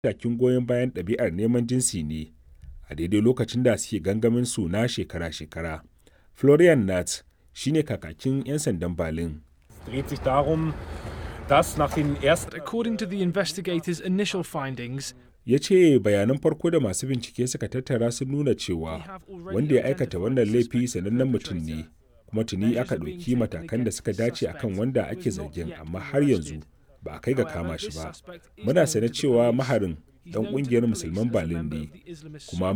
takin goyon bayan ɗabi'ar neman jinsi ne a daidai lokacin da suke gangamin su na shekara-shekara. Florian Nath shi ne kakakin 'yan sandan Berlin. dreht sich darum, dass nach den ersten According to the investigators' initial findings, ya ce bayanan farko da masu bincike suka tattara sun nuna cewa wanda ya aikata wannan laifi sanannen mutum ne kuma tuni aka ɗauki matakan da suka dace akan wanda ake zargin amma har yanzu ba a kai ga kama shi ba muna sane cewa maharin dan ƙungiyar musulman berlin ne kuma